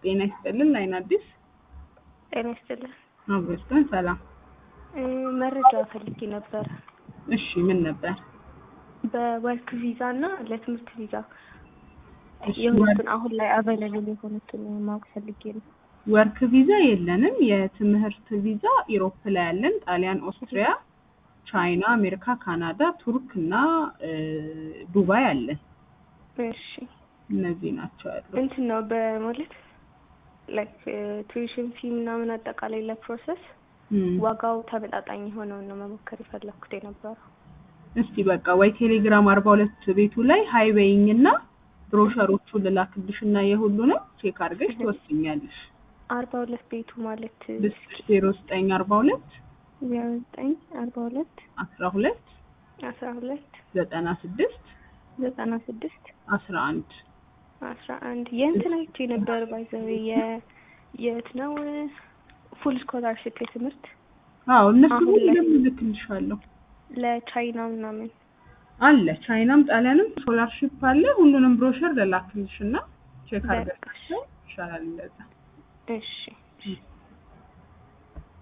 ጤና ይስጥልን። ላይን አዲስ ጤና ይስጥልን። አብሮስቶን ሰላም። እ መረጃ ፈልጌ ነበር እሺ ምን ነበር? በወርክ ቪዛ እና ለትምህርት ቪዛ እሺ፣ የሆኑትን አሁን ላይ አቬለብል የሆኑትን ማወቅ ፈልጌ ነው። ወርክ ቪዛ የለንም። የትምህርት ቪዛ ኢሮፕ ላይ ያለን ጣሊያን፣ ኦስትሪያ፣ ቻይና፣ አሜሪካ፣ ካናዳ፣ ቱርክ እና እ ዱባይ አለን። እሺ እነዚህ ናቸው ያሉት። እንትን ነው በማለት ላይክ ቱዊሽን ፊ ምናምን አጠቃላይ ለፕሮሰስ እም፣ ዋጋው ተመጣጣኝ የሆነውን ነው መሞከር የፈለኩት የነበረው። እስቲ በቃ ወይ ቴሌግራም አርባ ሁለት ቤቱ ላይ ሃይዌይኝ እና ብሮሸሮቹን ልላክልሽ እና የሁሉንም ቼክ አድርገሽ ትወስኛለሽ። አርባ ሁለት ቤቱ ማለት ልስጥሽ ዜሮ ዘጠኝ አርባ ሁለት ዜሮ ዘጠኝ አርባ ሁለት አስራ ሁለት አስራ ሁለት ዘጠና ስድስት ዘጠና ስድስት አስራ አንድ አስራ አንድ የእንትን አይቼ ነበር ባይዘዌ የ የት ነው ፉል ስኮላርሽፕ የትምህርት አዎ እነሱ አሁን ላይ- ሁሉም እልክልሻለሁ ለቻይና ምናምን አለ ቻይናም ጣሊያንም ስኮላርሺፕ አለ። ሁሉንም ብሮሸር ልላክልሽ እና ቼክ በቃ አድርገሽ ይሻላል እንደዛ። እሺ እም።